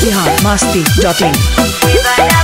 Bihar Masti dot in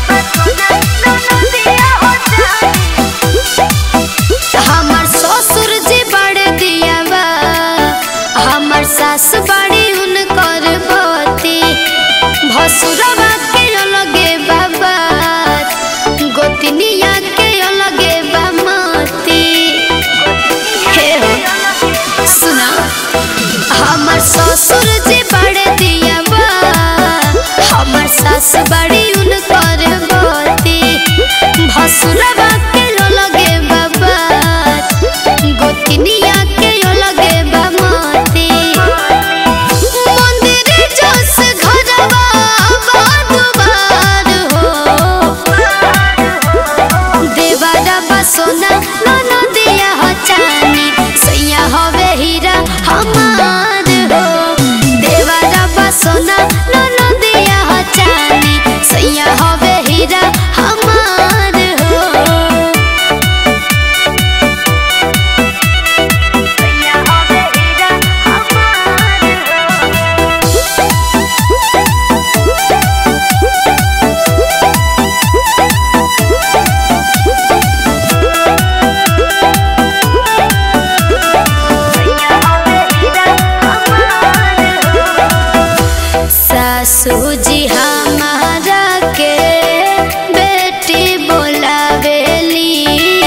हमर ससुर जी बड़े दियावा हमर सास बड़ी उनकर बती भसुरवा के अलगे बाबा गोतनिया के अलगे बामती हे हो सुना हमर ससुर जी बड़े दियावा हमर सास बड़ी उनकर बती भसुरवा के अलगे बाबा गोतनिया के अलगे बामती मंदिर जस घरवा बार हो देवारा बसोना ननदिया हो चानी सैया हवे हीरा हमार हो देवारा बसोना ननदिया हो चानी सैया हवे हीरा हमार हो सैया हवे हीरा हमार हो सासू जी हमारा के बेटी बोलावेली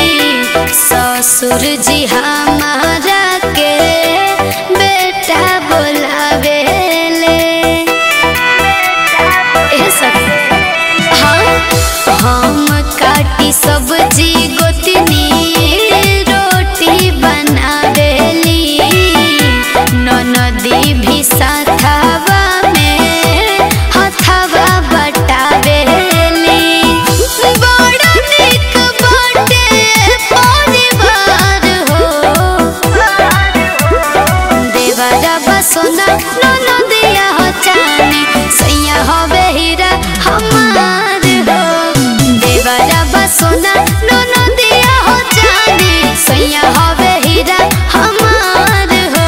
ससुर जी हमारा के बेटा बोलावेले ए सब हाँ हम काटी सब्जी गोतनी रोटी बनावेली ननदी भी साथवा में हथवा बटावेली बड़ निक बाटे परिवार हो देवरा बसोना ननदिया हो चानी सैया हवे हीरा हमार हो देवरा बसोना ननदिया हो चानी सैया हवे हीरा हमार हो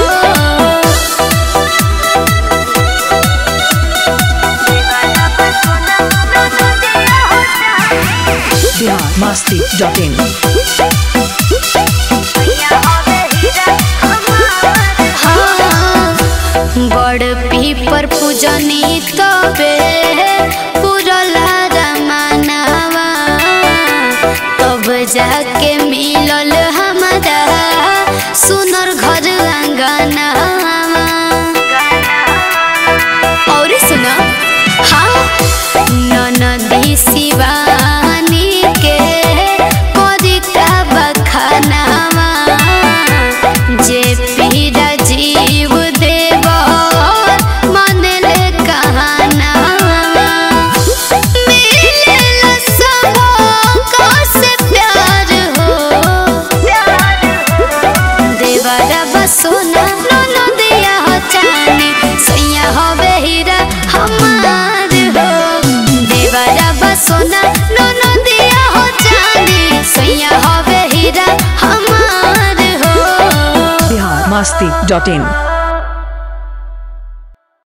बिहार मस्ती डॉट इन हाँ, बड़ पीपर पूजनी तबे पुरला रमानवा तब जाके मिलल हमारा सुनर घर अंगनवा और सुना हाँ ननदी शिवानी के करिका बखानावा जे पीरा जीव देव मनले कहानावा मिलेला सबका से प्यार हो देवरा बसोना ननदिया हो चानी सैया हवे हीरा हमार हो देवरा बसोना ननदिया हो चानी सैया हवे हीरा हमार हो बिहार मस्ती डॉट इन